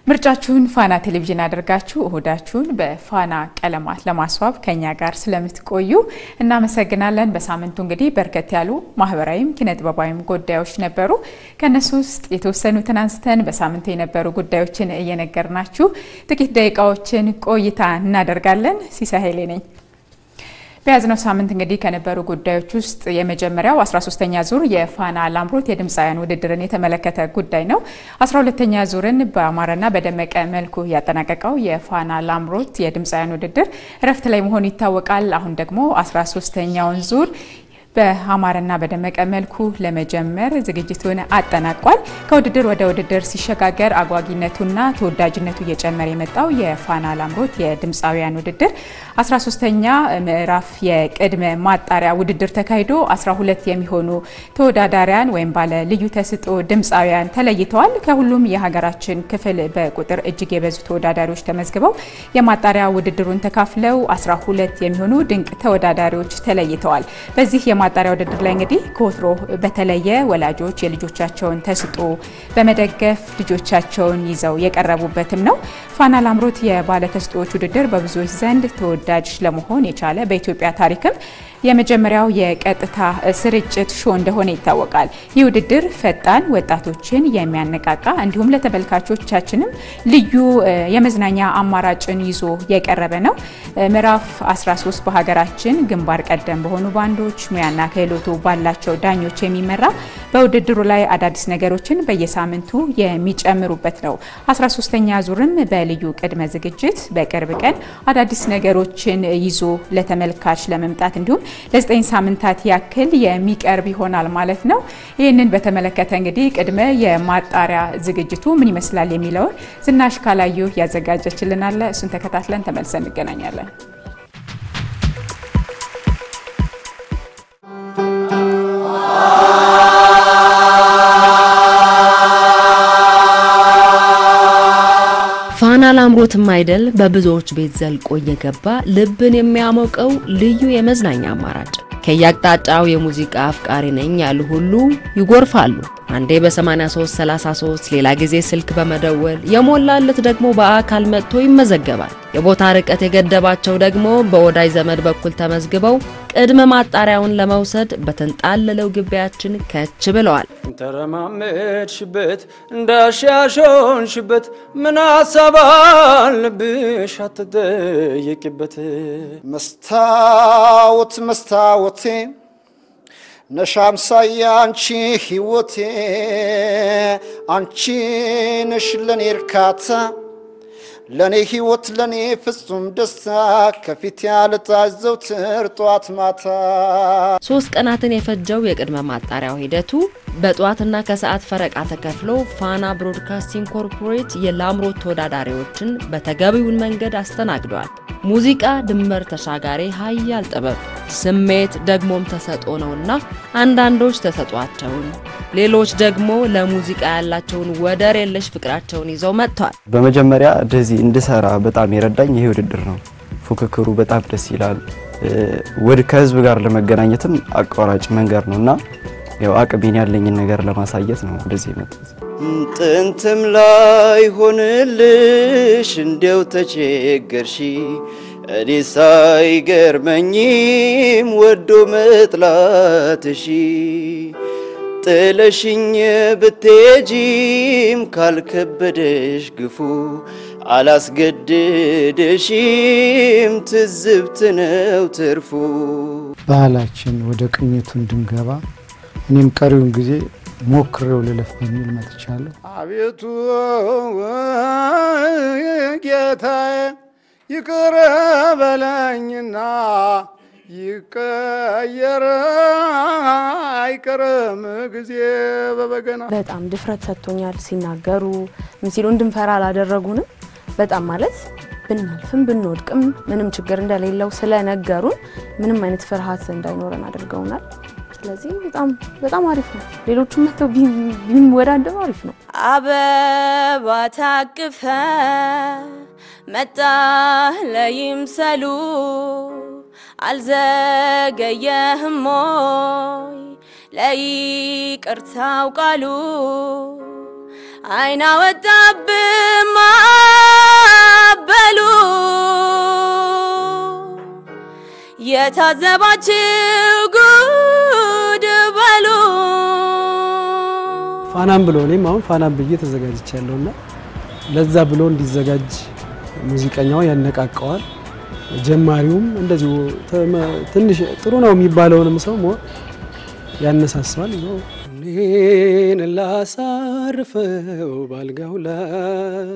ምርጫችሁን ፋና ቴሌቪዥን አድርጋችሁ እሁዳችሁን በፋና ቀለማት ለማስዋብ ከኛ ጋር ስለምትቆዩ እናመሰግናለን። በሳምንቱ እንግዲህ በርከት ያሉ ማህበራዊም ኪነጥበባዊም ጉዳዮች ነበሩ። ከእነሱ ውስጥ የተወሰኑትን አንስተን በሳምንቱ የነበሩ ጉዳዮችን እየነገርናችሁ ጥቂት ደቂቃዎችን ቆይታ እናደርጋለን። ሲሳይ ኃይሌ ነኝ። በያዝነው ሳምንት እንግዲህ ከነበሩ ጉዳዮች ውስጥ የመጀመሪያው 13ኛ ዙር የፋና ላምሮት የድምፃውያን ውድድርን የተመለከተ ጉዳይ ነው። 12ኛ ዙርን በአማረና በደመቀ መልኩ ያጠናቀቀው የፋና ላምሮት የድምፃውያን ውድድር እረፍት ላይ መሆኑ ይታወቃል። አሁን ደግሞ 13ኛውን ዙር በአማረና በደመቀ መልኩ ለመጀመር ዝግጅቱን አጠናቋል። ከውድድር ወደ ውድድር ሲሸጋገር አጓጊነቱና ተወዳጅነቱ እየጨመረ የመጣው የፋና ላምሮት የድምፃውያን ውድድር 13ኛ ምዕራፍ የቅድመ ማጣሪያ ውድድር ተካሂዶ 12 የሚሆኑ ተወዳዳሪያን ወይም ባለ ልዩ ተሰጥኦ ድምፃውያን ተለይተዋል። ከሁሉም የሀገራችን ክፍል በቁጥር እጅግ የበዙ ተወዳዳሪዎች ተመዝግበው የማጣሪያ ውድድሩን ተካፍለው 12 የሚሆኑ ድንቅ ተወዳዳሪዎች ተለይተዋል። በዚህ የማጣሪያ ውድድር ላይ እንግዲህ ከወትሮ በተለየ ወላጆች የልጆቻቸውን ተሰጥኦ በመደገፍ ልጆቻቸውን ይዘው የቀረቡበትም ነው። ፋና ላምሮት የባለ ተሰጥኦዎች ውድድር በብዙዎች ዘንድ ተወዳጅ ለመሆን የቻለ በኢትዮጵያ ታሪክም የመጀመሪያው የቀጥታ ስርጭት ሾ እንደሆነ ይታወቃል። ይህ ውድድር ፈጣን ወጣቶችን የሚያነቃቃ እንዲሁም ለተመልካቾቻችንም ልዩ የመዝናኛ አማራጭን ይዞ የቀረበ ነው። ምዕራፍ 13 በሀገራችን ግንባር ቀደም በሆኑ ባንዶች ሙያና ክህሎቱ ባላቸው ዳኞች የሚመራ በውድድሩ ላይ አዳዲስ ነገሮችን በየሳምንቱ የሚጨምሩበት ነው። 13ኛ ዙርም በልዩ ቅድመ ዝግጅት በቅርብ ቀን አዳዲስ ነገሮችን ይዞ ለተመልካች ለመምጣት እንዲሁም ለዘጠኝ ሳምንታት ያክል የሚቀርብ ይሆናል ማለት ነው። ይህንን በተመለከተ እንግዲህ ቅድመ የማጣሪያ ዝግጅቱ ምን ይመስላል የሚለውን ዝናሽ ካላዩ ያዘጋጀችልናለ። እሱን ተከታትለን ተመልሰን እንገናኛለን። ፋና ላምሮትም አይደል በብዙዎች ቤት ዘልቆ እየገባ ልብን የሚያሞቀው ልዩ የመዝናኛ አማራጭ። ከየአቅጣጫው የሙዚቃ አፍቃሪ ነኝ ያሉ ሁሉ ይጎርፋሉ። አንዴ በ8333 ሌላ ጊዜ ስልክ በመደወል የሞላለት ደግሞ በአካል መጥቶ ይመዘገባል። የቦታ ርቀት የገደባቸው ደግሞ በወዳጅ ዘመድ በኩል ተመዝግበው ቅድመ ማጣሪያውን ለመውሰድ በተንጣለለው ግቢያችን ከች ብለዋል። ተረማመድሽበት እንዳሻሾንሽበት ምን ሀሳብ አለብሽ አትጠየቂበት። መስታወት መስታወቴ ነሻምሳያ አንቺ ሕይወቴ አንቺ ነሽ ለኔ እርካታ ለኔ ሕይወት ለኔ ፍጹም ደስታ ከፊት ያልጣች ዘውትር ጧት ማታ። ሶስት ቀናትን የፈጀው የቅድመ ማጣሪያው ሂደቱ በጠዋትና ከሰዓት ፈረቃ ተከፍሎ ፋና ብሮድካስቲንግ ኮርፖሬት የላምሮት ተወዳዳሪዎችን በተገቢውን መንገድ አስተናግዷል። ሙዚቃ ድንበር ተሻጋሪ ሀያል ጥበብ፣ ስሜት ደግሞም ተሰጥኦ ነውና አንዳንዶች ተሰጧቸውን፣ ሌሎች ደግሞ ለሙዚቃ ያላቸውን ወደር የለሽ ፍቅራቸውን ይዘው መጥቷል። በመጀመሪያ እንደዚህ እንድሰራ በጣም የረዳኝ ይሄ ውድድር ነው። ፉክክሩ በጣም ደስ ይላል። ወደ ከህዝብ ጋር ለመገናኘትም አቋራጭ መንገድ ነው እና ያው አቅሜን ያለኝን ነገር ለማሳየት ነው ወደዚህ የመጣሁት። ጥንትም ላይ ሆንልሽ እንዲያው ተቸገርሺ እኔ ሳይገርመኝም ወዶ መጥላትሺ ጥለሽኝ ብትሄጂም ካልከበደሽ ግፉ አላስገድደሽም ትዝብት ነው ትርፉ። ባህላችን ወደ ቅኝቱ እንድንገባ እኔም ቀሪውን ጊዜ ሞክሬው ልለፍ በሚል መጥቻለሁ። አቤቱ ጌታዬ ይቅር በለኝና ይቀየር አይቀርም ጊዜ በበገና በጣም ድፍረት ሰጥቶኛል። ሲናገሩ ምን ሲሉ እንድንፈራ አላደረጉንም። በጣም ማለት ብናልፍም ብንወድቅም ምንም ችግር እንደሌለው ስለነገሩን ምንም አይነት ፍርሃት እንዳይኖረን አድርገውናል። ስለዚህ በጣም በጣም አሪፍ ነው። ሌሎቹም መጥተው ቢወዳደሩ አሪፍ ነው። አበባ ታቅፈ መጣህ ለይምሰሉ አልዘገየህም ሞይ ለይቅርታው ቃሉ አይና ወጣብህ የታዘባችሁ ጉድ በሉ ፋናም ብሎ እኔም አሁን ፋናም ብዬ ተዘጋጅቻለሁ እና ለዛ ብሎ እንዲዘጋጅ ሙዚቀኛው ያነቃቀዋል። ጀማሪውም እንደዚሁ ተመ- ትንሽ ጥሩ ነው የሚባለውንም ሰው ሞር ያነሳሳዋል። ይኸው እኔን ላሳርፈው ባልጋው ላይ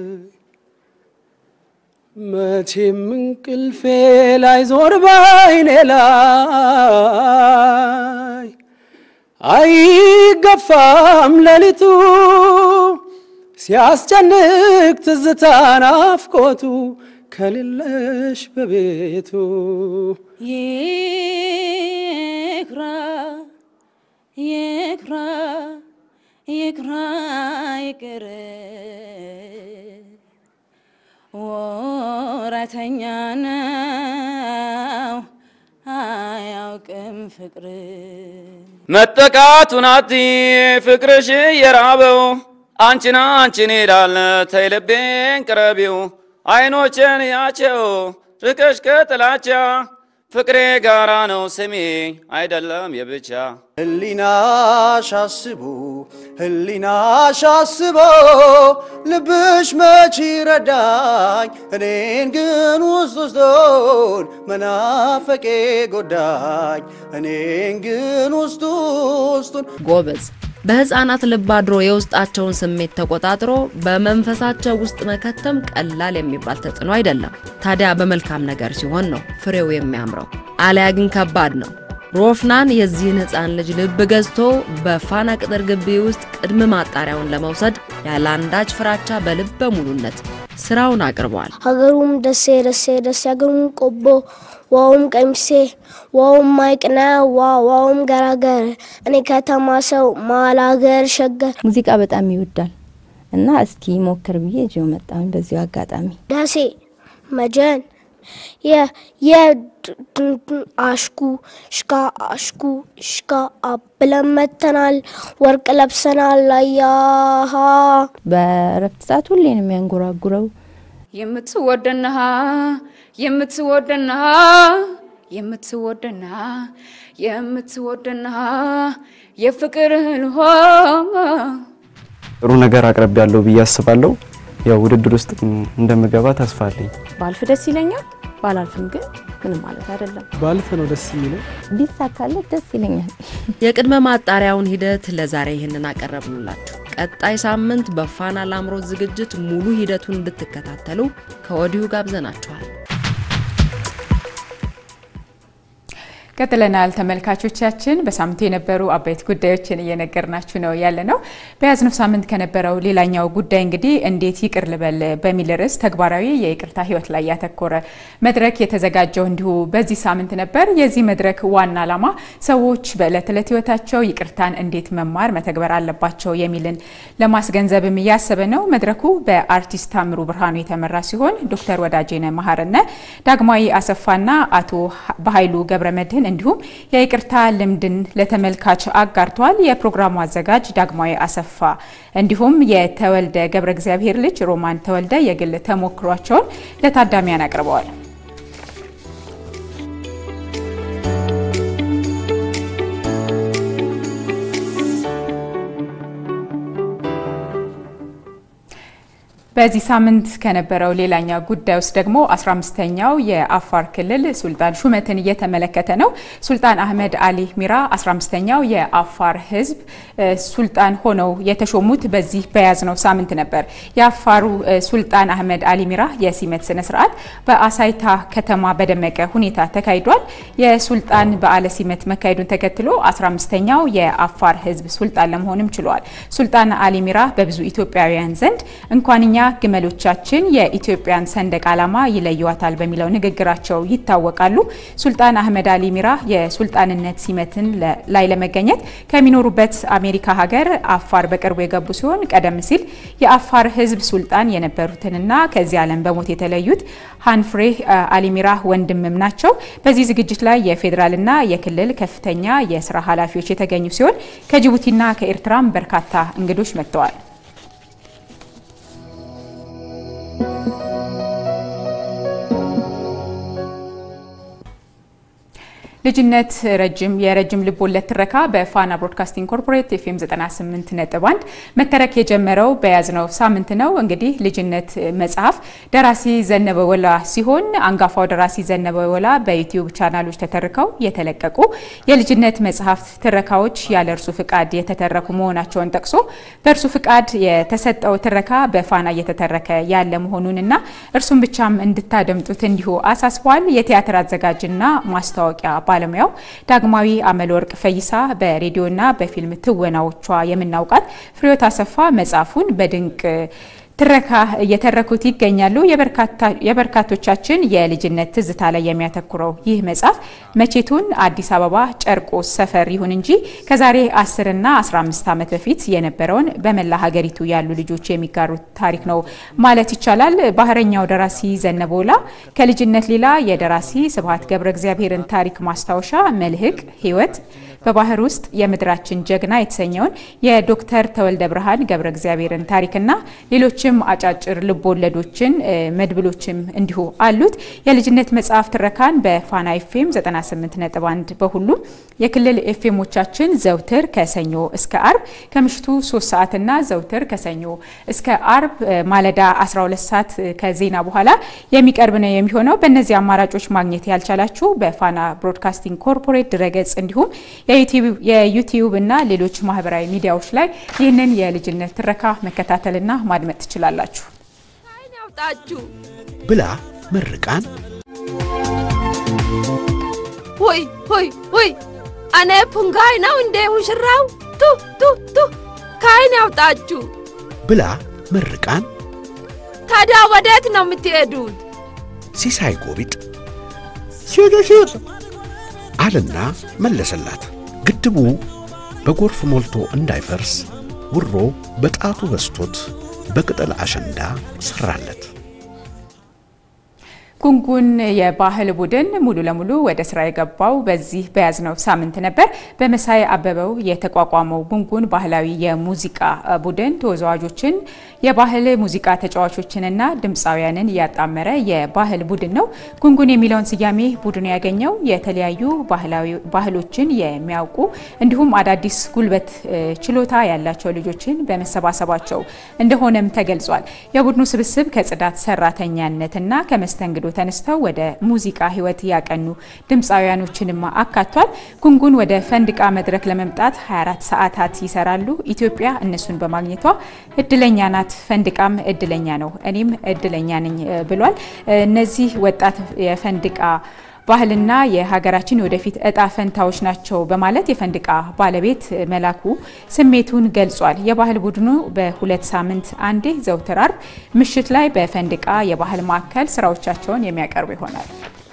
መቼም እንቅልፌ ላይ ዞር ባይኔ ላይ አይገፋም ሌሊቱ ሲያስጨንቅ ትዝታ ናፍቆቱ ከሌለሽ በቤቱ ይክራ ይክራ ይክራ ይቅር ወረተኛ ነው አያውቅም ፍቅር መጠቃቱን አቲ ፍቅርሽ የራበው አንቺን አንቺን ይላል ተይ ልቤን ቅረቢው አይኖችን ያቸው ርቀሽ ከጥላቻ ፍቅሬ ጋራ ነው ስሜ አይደለም የብቻ ህሊናሽ አስቦ ህሊናሽ አስቦ ልብሽ መች ረዳኝ እኔን ግን ውስጥ ውስጡን መናፈቄ ጎዳኝ እኔን ግን ውስጥ ውስጡን ጎበዝ በህፃናት ልብ አድሮ የውስጣቸውን ስሜት ተቆጣጥሮ በመንፈሳቸው ውስጥ መከተም ቀላል የሚባል ተጽዕኖ አይደለም። ታዲያ በመልካም ነገር ሲሆን ነው ፍሬው የሚያምረው። አሊያ ግን ከባድ ነው። ሮፍናን የዚህን ህፃን ልጅ ልብ ገዝቶ በፋና ቅጥር ግቢ ውስጥ ቅድመ ማጣሪያውን ለመውሰድ ያለ አንዳች ፍራቻ በልበ ሙሉነት ስራውን አቅርቧል። ሀገሩም ደሴ ደሴ ደሴ ሀገሩም ቆቦ ዋውም ቀሚሴ ዋውም ማይቅና ዋ ዋውም ገራገር እኔ ከተማ ሰው መሀል ሀገር ሸገር ሙዚቃ በጣም ይወዳል እና እስኪ ሞክር ብዬ እጅው መጣሁኝ። በዚሁ አጋጣሚ ደሴ መጀን የ የ አሽኩ ሽካ አሽኩ ሽካ አብለን መተናል ወርቅ ለብሰናል አያሃ በእረፍት ሰዓት ሁሌ ነው የሚያንጎራጉረው። የምትወደና የምትወደና የምትወደና የምትወደና የፍቅርህን ውሃ ጥሩ ነገር አቅርብ ያለው ብዬ አስባለሁ። ያው ውድድር ውስጥ እንደምገባ ተስፋ አለኝ። ባልፍ ደስ ይለኛል፣ ባላልፍም ግን ምንም ማለት አይደለም። ባልፍ ነው ደስ የሚለው። ቢሳካለት ደስ ይለኛል። የቅድመ ማጣሪያውን ሂደት ለዛሬ ይህንን አቀረብንላችሁ። ቀጣይ ሳምንት በፋና ላምሮት ዝግጅት ሙሉ ሂደቱን እንድትከታተሉ ከወዲሁ ጋብዘናችኋል። ቀጥለናል ተመልካቾቻችን። በሳምንቱ የነበሩ አበይት ጉዳዮችን እየነገርናችሁ ነው ያለ ነው። በያዝነው ሳምንት ከነበረው ሌላኛው ጉዳይ እንግዲህ እንዴት ይቅር ልበል በሚል ርዕስ ተግባራዊ የይቅርታ ሕይወት ላይ ያተኮረ መድረክ የተዘጋጀው እንዲሁ በዚህ ሳምንት ነበር። የዚህ መድረክ ዋና ዓላማ ሰዎች በዕለት ዕለት ሕይወታቸው ይቅርታን እንዴት መማር መተግበር አለባቸው የሚልን ለማስገንዘብም እያሰበ ነው። መድረኩ በአርቲስት ታምሩ ብርሃኑ የተመራ ሲሆን ዶክተር ወዳጄነ መሀርነ፣ ዳግማዊ አሰፋና አቶ በኃይሉ ገብረ መድህን እንዲሁም የይቅርታ ልምድን ለተመልካች አጋርተዋል። የፕሮግራሙ አዘጋጅ ዳግማዊ አሰፋ እንዲሁም የተወልደ ገብረ እግዚአብሔር ልጅ ሮማን ተወልደ የግል ተሞክሯቸውን ለታዳሚያን አቅርበዋል። በዚህ ሳምንት ከነበረው ሌላኛው ጉዳይ ውስጥ ደግሞ 15ኛው የአፋር ክልል ሱልጣን ሹመትን እየተመለከተ ነው። ሱልጣን አህመድ አሊ ሚራ 15ኛው የአፋር ሕዝብ ሱልጣን ሆነው የተሾሙት በዚህ በያዝነው ሳምንት ነበር። የአፋሩ ሱልጣን አህመድ አሊ ሚራ የሲመት ስነ ስርዓት በአሳይታ ከተማ በደመቀ ሁኔታ ተካሂዷል። የሱልጣን በዓለ ሲመት መካሄዱን ተከትሎ 15ኛው የአፋር ሕዝብ ሱልጣን ለመሆንም ችሏል። ሱልጣን አሊ ሚራ በብዙ ኢትዮጵያውያን ዘንድ እንኳንኛ ግመሎቻችን የኢትዮጵያን ሰንደቅ ዓላማ ይለዩዋታል በሚለው ንግግራቸው ይታወቃሉ። ሱልጣን አህመድ አሊ ሚራ የሱልጣንነት ሲመትን ላይ ለመገኘት ከሚኖሩበት አሜሪካ ሀገር አፋር በቅርቡ የገቡ ሲሆን ቀደም ሲል የአፋር ህዝብ ሱልጣን የነበሩትንና ከዚህ ዓለም በሞት የተለዩት ሃንፍሬ አሊ ሚራ ወንድምም ናቸው። በዚህ ዝግጅት ላይ የፌዴራልና የክልል ከፍተኛ የስራ ኃላፊዎች የተገኙ ሲሆን ከጅቡቲና ከኤርትራም በርካታ እንግዶች መጥተዋል። ልጅነት ረጅም የረጅም ልብ ወለድ ትረካ በፋና ብሮድካስቲንግ ኮርፖሬት ኤፍኤም 98 ነጥብ 1 መተረክ የጀመረው በያዝነው ሳምንት ነው። እንግዲህ ልጅነት መጽሐፍ ደራሲ ዘነበ ወላ ሲሆን አንጋፋው ደራሲ ዘነበ ወላ በዩቲዩብ ቻናሎች ተተርከው የተለቀቁ የልጅነት መጽሐፍት ትረካዎች ያለ እርሱ ፍቃድ የተተረኩ መሆናቸውን ጠቅሶ በእርሱ ፍቃድ የተሰጠው ትረካ በፋና እየተተረከ ያለ መሆኑንና እርሱም ብቻም እንድታደምጡት እንዲሁ አሳስቧል። የቲያትር አዘጋጅና ማስታወቂያ ባለሙያው ዳግማዊ አመለወርቅ ፈይሳ በሬዲዮና በፊልም ትወናዎቿ የምናውቃት ፍሬዎት አሰፋ መጽሐፉን በድንቅ ትረካ እየተረኩት ይገኛሉ። የበርካቶቻችን የልጅነት ትዝታ ላይ የሚያተኩረው ይህ መጽሐፍ መቼቱን አዲስ አበባ ጨርቆስ ሰፈር ይሁን እንጂ ከዛሬ 10 እና 15 ዓመት በፊት የነበረውን በመላ ሀገሪቱ ያሉ ልጆች የሚጋሩት ታሪክ ነው ማለት ይቻላል። ባህረኛው ደራሲ ዘነበ ወላ ከልጅነት ሌላ የደራሲ ስብሐት ገብረ እግዚአብሔርን ታሪክ ማስታወሻ መልህቅ ህይወት በባህር ውስጥ የምድራችን ጀግና የተሰኘውን የዶክተር ተወልደ ብርሃን ገብረ እግዚአብሔርን ታሪክና ሌሎችም አጫጭር ልቦወለዶችን መድብሎችም እንዲሁ አሉት። የልጅነት መጽሐፍ ትረካን በፋና ኤፍኤም 98.1 በሁሉም የክልል ኤፍኤሞቻችን ዘውትር ከሰኞ እስከ አርብ ከምሽቱ 3 ሰዓትና ዘውትር ከሰኞ እስከ አርብ ማለዳ 12 ሰዓት ከዜና በኋላ የሚቀርብ ነው የሚሆነው። በእነዚህ አማራጮች ማግኘት ያልቻላችሁ በፋና ብሮድካስቲንግ ኮርፖሬት ድረገጽ እንዲሁም የዩቲዩብ እና ሌሎች ማህበራዊ ሚዲያዎች ላይ ይህንን የልጅነት ትረካ መከታተልና ማድመጥ ትችላላችሁ። ያውጣችሁ ብላ ምርቃን ሆይ ሆይ ሆይ እኔ ፑንጋይ ነው እንዴ ሙሽራው? ቱ ቱ ቱ ከአይን ያውጣችሁ ብላ ምርቃን ታዲያ ወዴት ነው የምትሄዱት? ሲሳይ ጎቢጥ ሴት አለና መለሰላት። ግድቡ በጎርፍ ሞልቶ እንዳይፈርስ ውሮ በጣቱ በስቶት በቅጠል አሸንዳ ሰራለት። ጉንጉን የባህል ቡድን ሙሉ ለሙሉ ወደ ስራ የገባው በዚህ በያዝነው ሳምንት ነበር። በመሳይ አበበው የተቋቋመው ጉንጉን ባህላዊ የሙዚቃ ቡድን ተወዛዋዦችን፣ የባህል ሙዚቃ ተጫዋቾችንና ድምፃውያንን ያጣመረ የባህል ቡድን ነው። ጉንጉን የሚለውን ስያሜ ቡድኑ ያገኘው የተለያዩ ባህሎችን የሚያውቁ እንዲሁም አዳዲስ ጉልበት ችሎታ ያላቸው ልጆችን በመሰባሰባቸው እንደሆነም ተገልጿል። የቡድኑ ስብስብ ከጽዳት ሰራተኛነትና ከመስተንግዶ ተነስተው ወደ ሙዚቃ ህይወት ያቀኑ ድምፃውያኖችንም አካቷል። ጉንጉን ወደ ፈንድቃ መድረክ ለመምጣት 24 ሰዓታት ይሰራሉ። ኢትዮጵያ እነሱን በማግኘቷ እድለኛ ናት። ፈንድቃም እድለኛ ነው፣ እኔም እድለኛ ነኝ ብሏል። እነዚህ ወጣት የፈንድቃ ባህልና የሀገራችን የወደፊት እጣ ፈንታዎች ናቸው በማለት የፈንድቃ ባለቤት መላኩ ስሜቱን ገልጿል። የባህል ቡድኑ በሁለት ሳምንት አንዴ ዘውትር አርብ ምሽት ላይ በፈንድቃ የባህል ማዕከል ስራዎቻቸውን የሚያቀርቡ ይሆናል።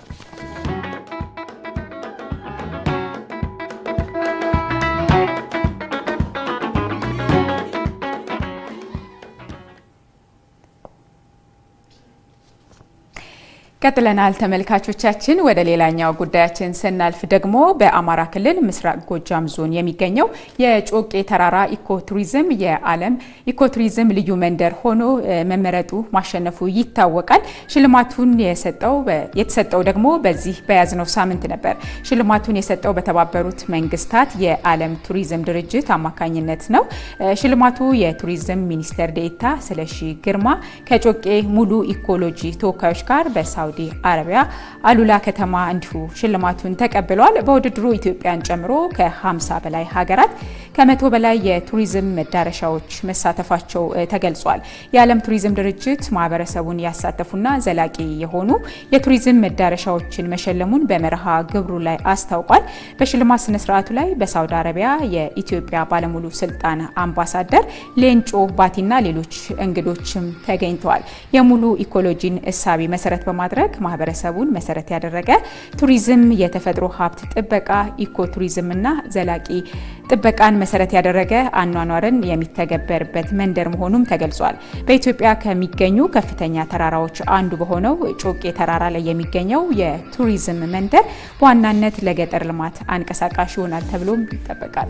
ቀጥለናል ተመልካቾቻችን። ወደ ሌላኛው ጉዳያችን ስናልፍ ደግሞ በአማራ ክልል ምስራቅ ጎጃም ዞን የሚገኘው የጮቄ ተራራ ኢኮቱሪዝም የዓለም ኢኮቱሪዝም ልዩ መንደር ሆኖ መመረጡ ማሸነፉ ይታወቃል። ሽልማቱን የተሰጠው ደግሞ በዚህ በያዝነው ሳምንት ነበር። ሽልማቱን የሰጠው በተባበሩት መንግስታት የዓለም ቱሪዝም ድርጅት አማካኝነት ነው። ሽልማቱ የቱሪዝም ሚኒስቴር ዴኤታ ስለሺ ግርማ ከጮቄ ሙሉ ኢኮሎጂ ተወካዮች ጋር በሳውዲ አረቢያ አሉላ ከተማ እንዲሁ ሽልማቱን ተቀብሏል። በውድድሩ ኢትዮጵያን ጨምሮ ከ50 በላይ ሀገራት ከመቶ በላይ የቱሪዝም መዳረሻዎች መሳተፋቸው ተገልጿል። የዓለም ቱሪዝም ድርጅት ማህበረሰቡን ያሳተፉና ዘላቂ የሆኑ የቱሪዝም መዳረሻዎችን መሸለሙን በመርሃ ግብሩ ላይ አስታውቋል። በሽልማት ስነስርዓቱ ላይ በሳውዲ አረቢያ የኢትዮጵያ ባለሙሉ ስልጣን አምባሳደር ሌንጮ ባቲና ሌሎች እንግዶችም ተገኝተዋል። የሙሉ ኢኮሎጂን እሳቤ መሰረት በማድረግ ማህበረሰቡን መሰረት ያደረገ ቱሪዝም፣ የተፈጥሮ ሀብት ጥበቃ፣ ኢኮ ቱሪዝምና ዘላቂ ጥበቃን መሰረት ያደረገ አኗኗርን የሚተገበርበት መንደር መሆኑም ተገልጿል። በኢትዮጵያ ከሚገኙ ከፍተኛ ተራራዎች አንዱ በሆነው ጮቄ ተራራ ላይ የሚገኘው የቱሪዝም መንደር በዋናነት ለገጠር ልማት አንቀሳቃሽ ይሆናል ተብሎም ይጠበቃል።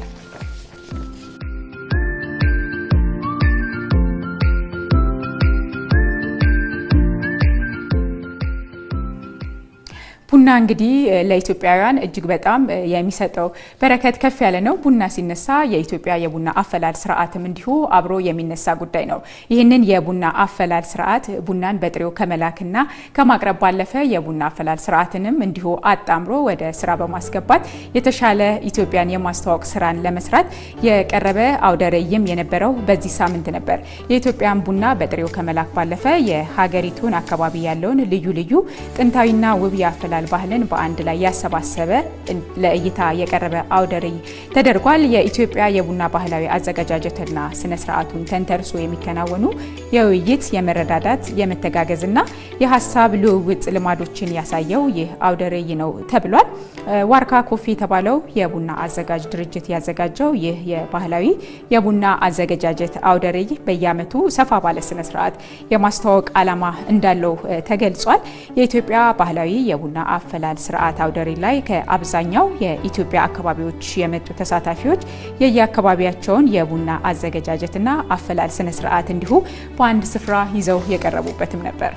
ቡና እንግዲህ ለኢትዮጵያውያን እጅግ በጣም የሚሰጠው በረከት ከፍ ያለ ነው። ቡና ሲነሳ የኢትዮጵያ የቡና አፈላል ስርዓትም እንዲሁ አብሮ የሚነሳ ጉዳይ ነው። ይህንን የቡና አፈላል ስርዓት ቡናን በጥሬው ከመላክና ከማቅረብ ባለፈ የቡና አፈላል ስርዓትንም እንዲሁ አጣምሮ ወደ ስራ በማስገባት የተሻለ ኢትዮጵያን የማስተዋወቅ ስራን ለመስራት የቀረበ አውደ ርዕይም የነበረው በዚህ ሳምንት ነበር። የኢትዮጵያን ቡና በጥሬው ከመላክ ባለፈ የሀገሪቱን አካባቢ ያለውን ልዩ ልዩ ጥንታዊና ውብ የአፈላል ባህልን በአንድ ላይ ያሰባሰበ ለእይታ የቀረበ አውደ ርዕይ ተደርጓል። የኢትዮጵያ የቡና ባህላዊ አዘገጃጀትና ስነ ስርዓቱን ተንተርሶ የሚከናወኑ የውይይት፣ የመረዳዳት፣ የመተጋገዝና የሀሳብ ልውውጥ ልማዶችን ያሳየው ይህ አውደ ርዕይ ነው ተብሏል። ዋርካ ኮፊ የተባለው የቡና አዘጋጅ ድርጅት ያዘጋጀው ይህ የባህላዊ የቡና አዘገጃጀት አውደ ርዕይ በየዓመቱ ሰፋ ባለ ስነ ስርዓት የማስተዋወቅ ዓላማ እንዳለው ተገልጿል። የኢትዮጵያ ባህላዊ የቡና አፈላል ስርዓት አውደ ርዕይ ላይ ከአብዛኛው የኢትዮጵያ አካባቢዎች የመጡ ተሳታፊዎች የየአካባቢያቸውን የቡና አዘገጃጀትና አፈላል ስነ ስርዓት እንዲሁ በአንድ ስፍራ ይዘው የቀረቡበትም ነበር።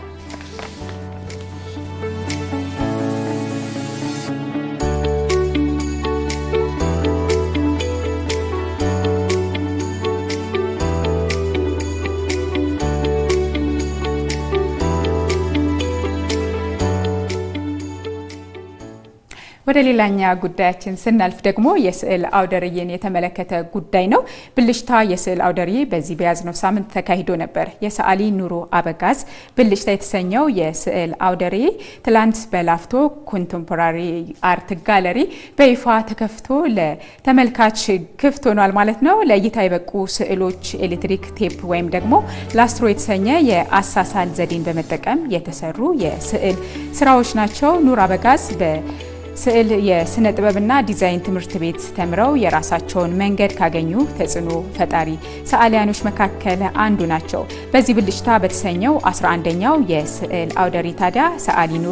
ወደ ሌላኛ ጉዳያችን ስናልፍ ደግሞ የስዕል አውደ ርዕይን የተመለከተ ጉዳይ ነው። ብልሽታ የስዕል አውደ ርዕይ በዚህ በያዝነው ሳምንት ተካሂዶ ነበር። የሰዓሊ ኑሮ አበጋዝ ብልሽታ የተሰኘው የስዕል አውደ ርዕይ ትላንት በላፍቶ ኮንቴምፖራሪ አርት ጋለሪ በይፋ ተከፍቶ ለተመልካች ክፍት ሆኗል ማለት ነው። ለእይታ የበቁ ስዕሎች ኤሌክትሪክ ቴፕ ወይም ደግሞ ላስትሮ የተሰኘ የአሳሳል ዘዴን በመጠቀም የተሰሩ የስዕል ስራዎች ናቸው። ኑር አበጋዝ በ ስዕል የስነ ጥበብና ዲዛይን ትምህርት ቤት ተምረው የራሳቸውን መንገድ ካገኙ ተጽዕኖ ፈጣሪ ሰዓሊያኖች መካከል አንዱ ናቸው። በዚህ ብልጭታ በተሰኘው 11ኛው የስዕል አውደ ርዕይ ታዲያ ሰዓሊ ኑሩ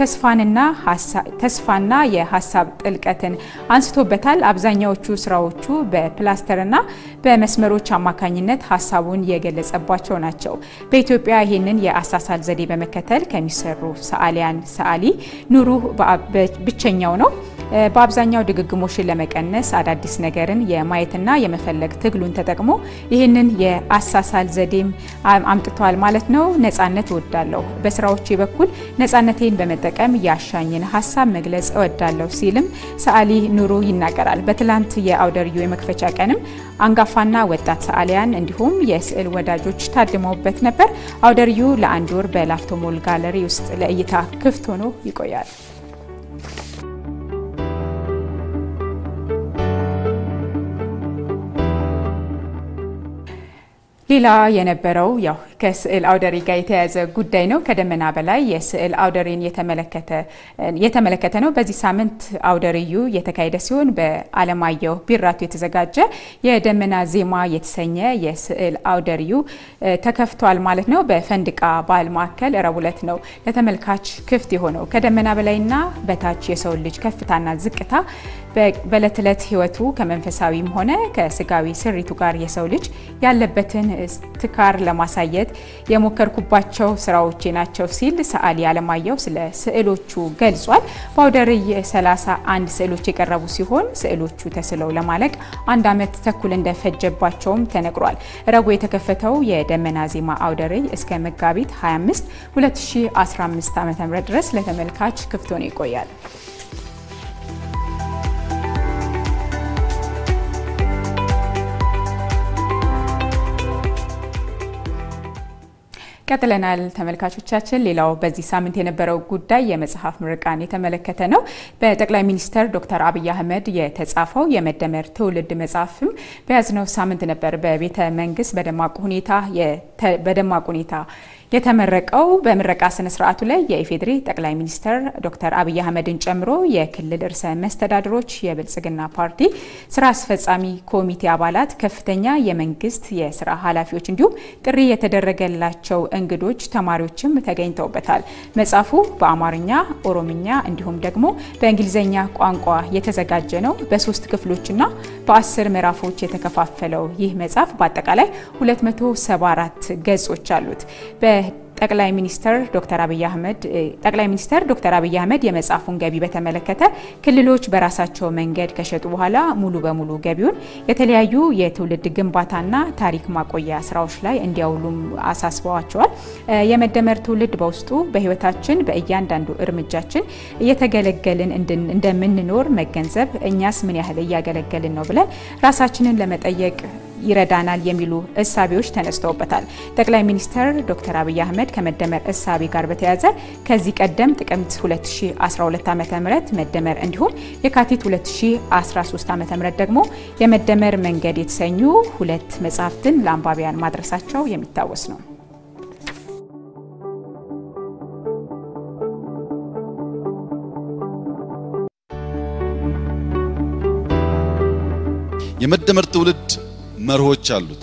ተስፋና የሀሳብ ጥልቀትን አንስቶበታል። አብዛኛዎቹ ስራዎቹ በፕላስተርና በመስመሮች አማካኝነት ሀሳቡን የገለጸባቸው ናቸው። በኢትዮጵያ ይህንን የአሳሳል ዘዴ በመከተል ከሚሰሩ ሰዓሊያን ሰዓሊ ኑሩ ብቸኛው ነው። በአብዛኛው ድግግሞሽን ለመቀነስ አዳዲስ ነገርን የማየትና የመፈለግ ትግሉን ተጠቅሞ ይህንን የአሳሳል ዘዴም አምጥቷል ማለት ነው። ነጻነት እወዳለሁ፣ በስራዎቼ በኩል ነጻነቴን በመጠቀም ያሻኝን ሀሳብ መግለጽ እወዳለሁ ሲልም ሰዓሊ ኑሩ ይናገራል። በትላንት የአውደ ርዕዩ የመክፈቻ ቀንም አንጋፋና ወጣት ሰዓሊያን እንዲሁም የስዕል ወዳጆች ታድመውበት ነበር። አውደ ርዕዩ ለአንድ ወር በላፍቶ ሞል ጋለሪ ውስጥ ለእይታ ክፍት ሆኖ ይቆያል። ሌላ የነበረው ያው ከስዕል አውደ ርዕይ ጋር የተያያዘ ጉዳይ ነው። ከደመና በላይ የስዕል አውደ ርዕይን የተመለከተ ነው። በዚህ ሳምንት አውደ ርዕዩ የተካሄደ ሲሆን በአለማየሁ ቢራቱ የተዘጋጀ የደመና ዜማ የተሰኘ የስዕል አውደ ርዕዩ ተከፍቷል ማለት ነው። በፈንድቃ ባህል ማዕከል ረቡዕ ዕለት ነው ለተመልካች ክፍት የሆነው። ከደመና በላይና በታች የሰው ልጅ ከፍታና ዝቅታ በዕለት ዕለት ሕይወቱ ከመንፈሳዊም ሆነ ከስጋዊ ስሪቱ ጋር የሰው ልጅ ያለበትን ትካር ለማሳየት የሞከርኩባቸው ስራዎቼ ናቸው ሲል ሰዓሊ አለማየሁ ስለ ስዕሎቹ ገልጿል። በአውደ ርዕይ 31 ስዕሎች የቀረቡ ሲሆን ስዕሎቹ ተስለው ለማለቅ አንድ ዓመት ተኩል እንደፈጀባቸውም ተነግሯል። ረቡዕ የተከፈተው የደመና ዜማ አውደ ርዕይ እስከ መጋቢት 25 2015 ዓ.ም ድረስ ለተመልካች ክፍት ሆኖ ይቆያል። ቀጥለናል ተመልካቾቻችን። ሌላው በዚህ ሳምንት የነበረው ጉዳይ የመጽሐፍ ምርቃን የተመለከተ ነው። በጠቅላይ ሚኒስትር ዶክተር አብይ አህመድ የተጻፈው የመደመር ትውልድ መጽሐፍም በያዝነው ሳምንት ነበር በቤተ መንግስት በደማቅ ሁኔታ በደማቅ ሁኔታ የተመረቀው በምረቃ ስነ ስርዓቱ ላይ የኢፌዴሪ ጠቅላይ ሚኒስትር ዶክተር አብይ አህመድን ጨምሮ የክልል ርዕሰ መስተዳድሮች፣ የብልጽግና ፓርቲ ስራ አስፈጻሚ ኮሚቴ አባላት፣ ከፍተኛ የመንግስት የስራ ኃላፊዎች እንዲሁም ጥሪ የተደረገላቸው እንግዶች፣ ተማሪዎችም ተገኝተውበታል። መጽሐፉ በአማርኛ፣ ኦሮምኛ እንዲሁም ደግሞ በእንግሊዝኛ ቋንቋ የተዘጋጀ ነው። በሶስት ክፍሎችና በአስር ምዕራፎች የተከፋፈለው ይህ መጽሐፍ በአጠቃላይ 274 ገጾች አሉት። ጠቅላይ ሚኒስተር ዶክተር አብይ አህመድ ጠቅላይ ሚኒስተር ዶክተር አብይ አህመድ የመጽሐፉን ገቢ በተመለከተ ክልሎች በራሳቸው መንገድ ከሸጡ በኋላ ሙሉ በሙሉ ገቢውን የተለያዩ የትውልድ ግንባታና ታሪክ ማቆያ ስራዎች ላይ እንዲያውሉም አሳስበዋቸዋል። የመደመር ትውልድ በውስጡ በህይወታችን በእያንዳንዱ እርምጃችን እየተገለገልን እንደምንኖር መገንዘብ እኛስ ምን ያህል እያገለገልን ነው ብለን ራሳችንን ለመጠየቅ ይረዳናል የሚሉ እሳቤዎች ተነስተውበታል። ጠቅላይ ሚኒስትር ዶክተር አብይ አህመድ ከመደመር እሳቤ ጋር በተያያዘ ከዚህ ቀደም ጥቅምት 2012 ዓ.ም መደመር እንዲሁም የካቲት 2013 ዓ.ም ደግሞ የመደመር መንገድ የተሰኙ ሁለት መጽሐፍትን ለአንባቢያን ማድረሳቸው የሚታወስ ነው። የመደመር ትውልድ መርሆች አሉት።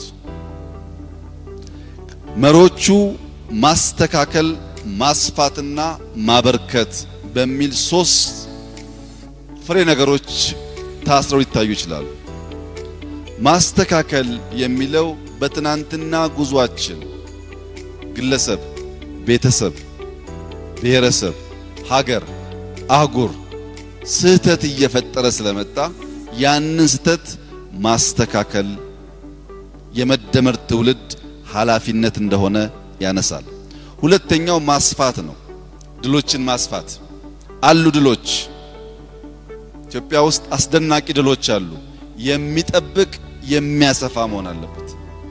መርሆቹ ማስተካከል፣ ማስፋትና ማበርከት በሚል ሶስት ፍሬ ነገሮች ታስረው ሊታዩ ይችላሉ። ማስተካከል የሚለው በትናንትና ጉዟችን ግለሰብ፣ ቤተሰብ፣ ብሔረሰብ፣ ሀገር፣ አህጉር ስህተት እየፈጠረ ስለመጣ ያንን ስህተት ማስተካከል የመደመር ትውልድ ኃላፊነት እንደሆነ ያነሳል። ሁለተኛው ማስፋት ነው። ድሎችን ማስፋት አሉ። ድሎች ኢትዮጵያ ውስጥ አስደናቂ ድሎች አሉ። የሚጠብቅ የሚያሰፋ መሆን አለበት።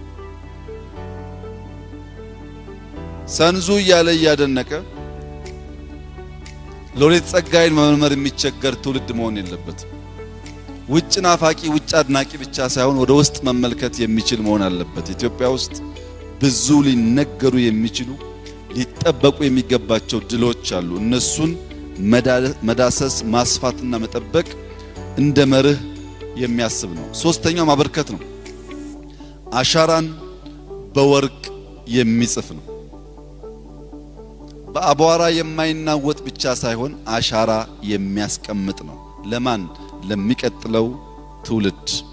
ሰንዙ እያለ እያደነቀ ሎሬት ጸጋዬን መመርመር የሚቸገር ትውልድ መሆን የለበትም። ውጭ ናፋቂ ውጭ አድናቂ ብቻ ሳይሆን ወደ ውስጥ መመልከት የሚችል መሆን አለበት። ኢትዮጵያ ውስጥ ብዙ ሊነገሩ የሚችሉ ሊጠበቁ የሚገባቸው ድሎች አሉ። እነሱን መዳሰስ ማስፋትና መጠበቅ እንደ መርህ የሚያስብ ነው። ሶስተኛው ማበርከት ነው። አሻራን በወርቅ የሚጽፍ ነው። በአቧራ የማይናወጥ ብቻ ሳይሆን አሻራ የሚያስቀምጥ ነው። ለማን? ለሚቀጥለው ትውልድ